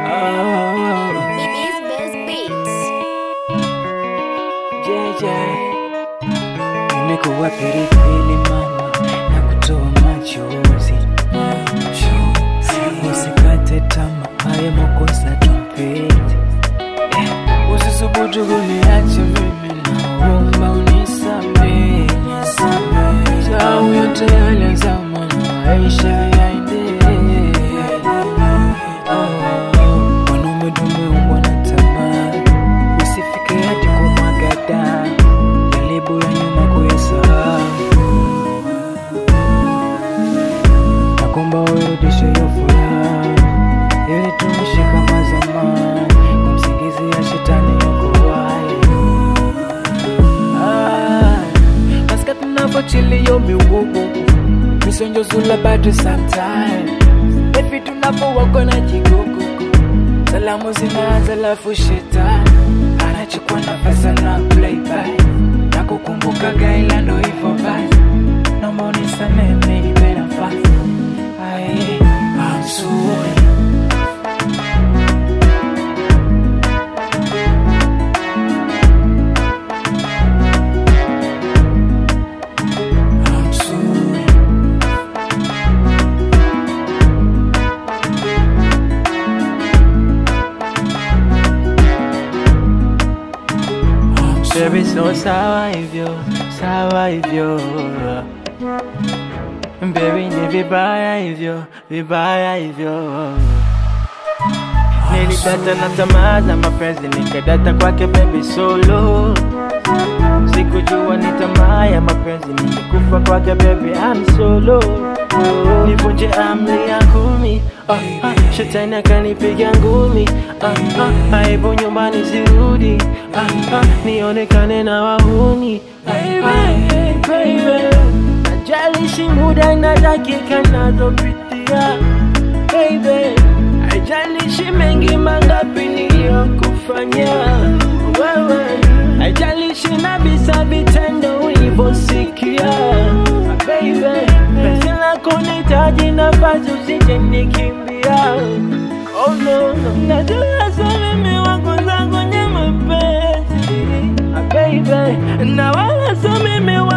Oh, Beats Best Beats. JJ. Nimekuwa pilipili mama na kutoa machozi usikate tama haya makosa tumpete usisubutu kuniacha mimi naomba unisamehe sau yote yale ya zamani maisha yaendelee Wanaume tumeumbwa na tamaa, usifike hadi kumwaga damu, jaribu ya nyuma kuyasahau. Nakuomba urudishe hiyo furaha, ili tuishi kama zamani, kumsingizia shetani yuko wapi? Ah, nasikia tunavyochilio miwugu misonjozula bado sometime Baby tunapowako na jigugu salamu zinaanza lafu shetani anachukua nafasi na playback na kukumbuka gaila ndo hivyo basi naomba unisamehe nipe nafasi Aye, I'm sorry. I'm sorry. I'm sorry. Baby, so sawa hivyo, sawa hivyo Baby, ni vibaya hivyo, vibaya hivyo Nilidata na tamaa za mapenzi, nikadata kwake baby solo Sikujua ni tamaa ya mapenzi, nilikufa kwake baby I'm solo Nivunje amri ya kumi ah, ah, Shetani akanipiga ngumi ah, ah, aibu nyumbani sirudi ah, ah, Nionekane na wahuni Baby, baby Najalishi muda na dakika nazopitia Baby Haijalishi mengi mangapi niliyokufanyia wewe, haijalishi na visa vitendo ulivyosikia baby, penzi lako nitaji nafasi usije nikimbia. Oh no, no. Najua sana mimi wako zangu nye mapenzi Ah, baby, na wala so mimi